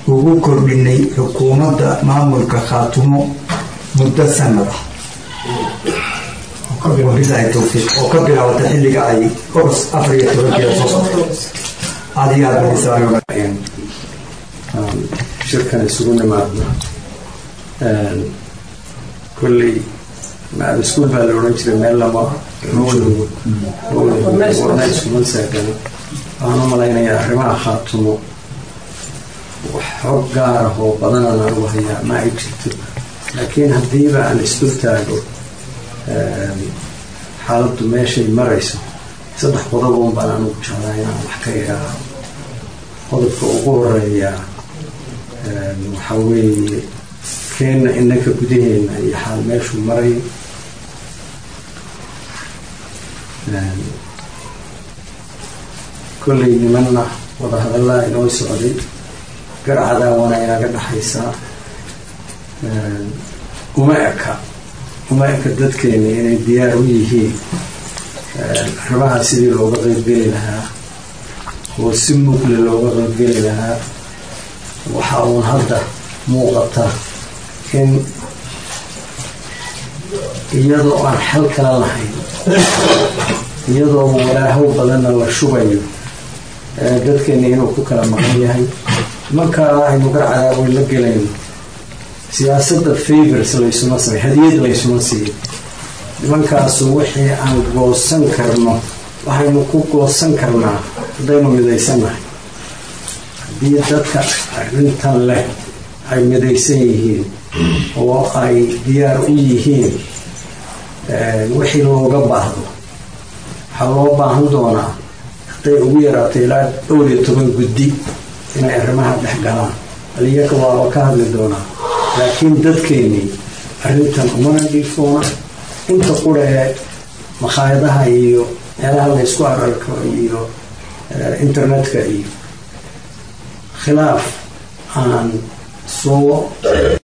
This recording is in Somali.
ugu kordhinay xukuumadda maamulka khaatumo muddo sanad ah wabilahi towfiiq oo ka bilaabata xilliga ay oros afar iyo tobankeeda soo socto aada iyo aada badisaa shirkan isugu nimaadna kolley maal iskuul baa la odhan jiray meel lama warna iskuma saagano waxaan u malaynayaa arrimaha khaatumo wax xog gaar ah oo badanaan anugu hayaa ma ay jirto laakiin haddiiba aan isdul taago xaaladdu meeshay marayso saddex qodoboon baan anugu jeclaa inaan wax ka idhaaho qodobka ugu horeeya waxaa weeye keenna inanka gudaheena iyo xaal meeshuu marayo kolley nimanna wadahadallaa inoo socday garcadaawana inaga dhexaysaa uma eka uma eka dadkeena inay diyaar u yihiin arrimaha sidii looga qeybgeli lahaa oo si mugle looga qeybgeli lahaa waxa uun hadda muuqata in iyadoo aan xal kala lahayn iyadoo walaahow badanna la shubayo dadkeena inuu ku kala maqan yahay markaa aynu garcadaaweyn la gelayno siyaasadda favors laysuma samay hadiyad laysuma siiyo nimankaasu wixii aan goosan karno waxaynu ku goosan karnaa haddaynu midaysannahay haddii dadka arrintan leh ay midaysan yihiin oo ay diyaar u yihiin wixii looga baahdo waxaa loo baahan doonaa hadday ugu yaraato ilaa dhowr iyo toban guddi inay arrimaha dhex galaan aliyaga waaba ka hadli doonaa laakiin dadkeennii arrintan umana dhiifoona inta qura ee makhaayadaha iyo meelaha laysku ararko iyo internetka iyo khilaaf aan soo